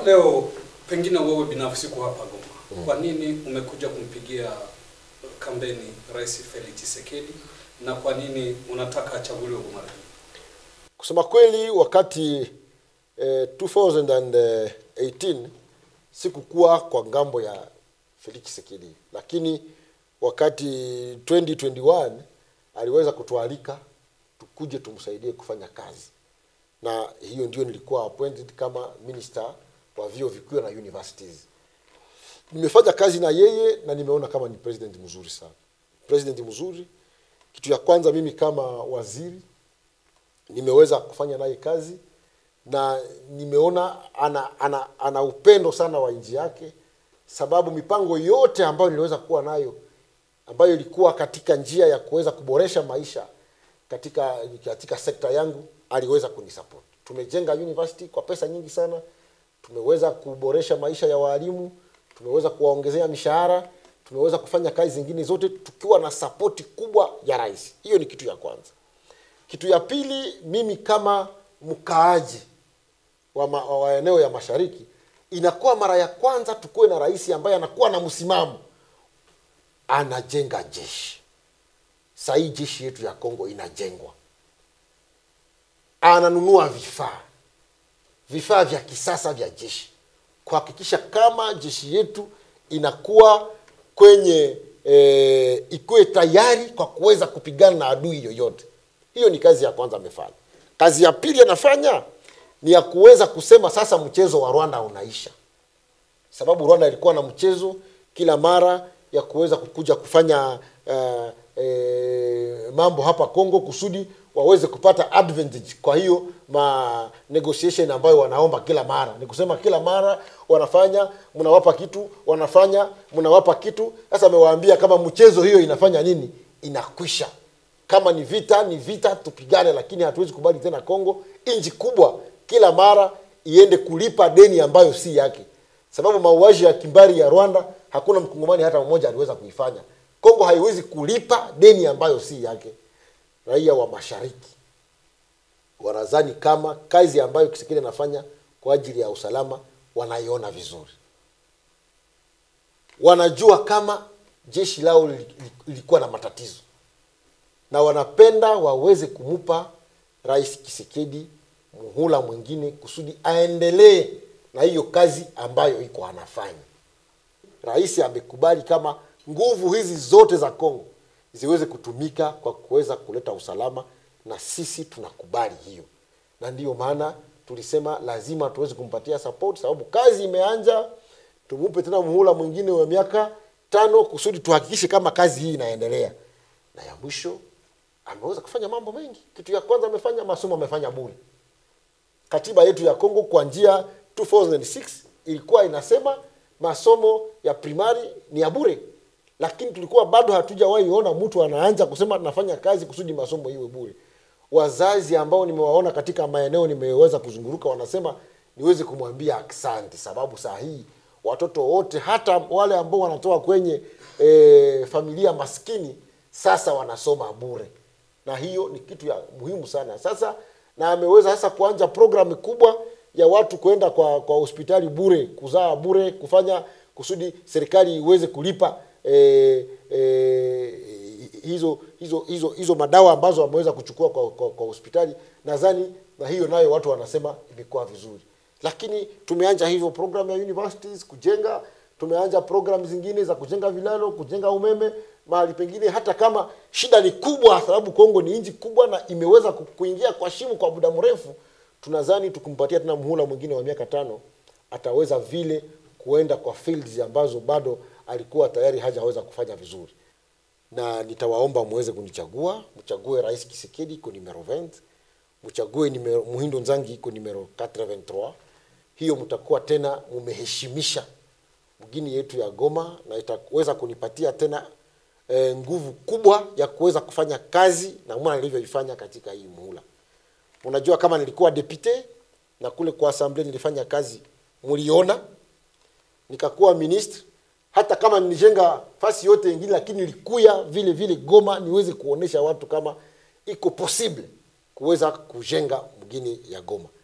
leo pengine wewe binafsi kwa hapa Goma, kwa nini umekuja kumpigia kampeni Rais Felix Tshisekedi na kwa nini unataka achaguliwe kwa mara hii? Kusema kweli, wakati eh, 2018 sikukuwa kwa ngambo ya Felix Tshisekedi, lakini wakati 2021 aliweza kutualika tukuje tumsaidie kufanya kazi, na hiyo ndio nilikuwa appointed kama minister wa vyuo vikuu na universities. Nimefanya kazi na yeye na nimeona kama ni president mzuri sana, president mzuri. Kitu ya kwanza mimi kama waziri nimeweza kufanya naye kazi na nimeona ana, ana, ana upendo sana wa nchi yake, sababu mipango yote ambayo niliweza kuwa nayo ambayo ilikuwa katika njia ya kuweza kuboresha maisha katika katika sekta yangu aliweza kunisupport. Tumejenga university kwa pesa nyingi sana, tumeweza kuboresha maisha ya walimu, tumeweza kuwaongezea mishahara, tumeweza kufanya kazi zingine zote tukiwa na sapoti kubwa ya rais. Hiyo ni kitu ya kwanza. Kitu ya pili, mimi kama mkaaji wa, ma, wa eneo ya mashariki, inakuwa mara ya kwanza tukuwe na rais ambaye anakuwa na msimamo, anajenga jeshi. Saa hii jeshi yetu ya Kongo inajengwa, ananunua vifaa vifaa vya kisasa vya jeshi kuhakikisha kama jeshi yetu inakuwa kwenye e, ikuwe tayari kwa kuweza kupigana na adui yoyote. Hiyo ni kazi ya kwanza amefanya. Kazi ya pili anafanya ni ya kuweza kusema sasa mchezo wa Rwanda unaisha, sababu Rwanda ilikuwa na mchezo kila mara ya kuweza kukuja kufanya uh, e, mambo hapa Kongo kusudi waweze kupata advantage. Kwa hiyo ma negotiation ambayo wanaomba kila mara ni kusema kila mara wanafanya, mnawapa kitu, wanafanya, mnawapa kitu. Sasa amewaambia kama mchezo hiyo inafanya nini, inakwisha. Kama ni vita ni vita, tupigane, lakini hatuwezi kubali tena Kongo nchi kubwa kila mara iende kulipa deni ambayo si yake, sababu mauaji ya kimbari ya Rwanda hakuna mkongomani hata mmoja aliweza kuifanya. Kongo haiwezi kulipa deni ambayo si yake. Raia wa mashariki wanadhani kama kazi ambayo Kisekedi anafanya kwa ajili ya usalama wanaiona vizuri, wanajua kama jeshi lao lilikuwa na matatizo na wanapenda waweze kumupa Rais Kisekedi muhula mwingine kusudi aendelee na hiyo kazi ambayo iko anafanya. Rais amekubali kama nguvu hizi zote za Kongo ziweze kutumika kwa kuweza kuleta usalama, na sisi tunakubali hiyo, na ndiyo maana tulisema lazima tuweze kumpatia support, sababu kazi imeanja. Tumupe tena muhula mwingine wa miaka tano kusudi tuhakikishe kama kazi hii inaendelea. Na ya mwisho ameweza kufanya mambo mengi. Kitu ya kwanza amefanya masomo, amefanya bure. Katiba yetu ya Kongo kwa njia 2006 ilikuwa inasema masomo ya primari ni ya bure, lakini tulikuwa bado hatujawahi ona mtu anaanza kusema tunafanya kazi kusudi masomo iwe bure. Wazazi ambao nimewaona katika maeneo nimeweza kuzunguruka wanasema niweze kumwambia asante, sababu saa hii watoto wote hata wale ambao wanatoka kwenye e, familia maskini sasa wanasoma bure, na hiyo ni kitu ya muhimu sana sasa na ameweza sasa kuanza programu kubwa ya watu kwenda kwa kwa hospitali bure, kuzaa bure, kufanya kusudi serikali iweze kulipa e, e, hizo hizo hizo hizo madawa ambazo wameweza kuchukua kwa, kwa, kwa hospitali. Nadhani na hiyo nayo watu wanasema imekuwa vizuri, lakini tumeanza hivyo program ya universities kujenga, tumeanza program zingine za kujenga vilalo, kujenga umeme mahali pengine, hata kama shida ni kubwa, sababu Kongo ni nchi kubwa na imeweza kuingia kwa shimo kwa muda mrefu. Tunadhani tukimpatia tena muhula mwingine wa miaka tano, ataweza vile kuenda kwa fields ambazo bado alikuwa tayari hajaweza kufanya vizuri, na nitawaomba muweze kunichagua, mchague Rais Kisekedi iko numero 20, mchague numero Muhindo Nzangi iko numero 83. Hiyo mtakuwa tena mumeheshimisha mgini yetu ya Goma na itaweza kunipatia tena e, nguvu kubwa ya kuweza kufanya kazi na mwana nilivyoifanya katika hii muhula. Unajua, kama nilikuwa depute na kule kwa assembly nilifanya kazi, mliona, nikakuwa ministre, hata kama nilijenga fasi yote ingine, lakini nilikuya vile vile Goma niweze kuonesha watu kama iko possible kuweza kujenga mgini ya Goma.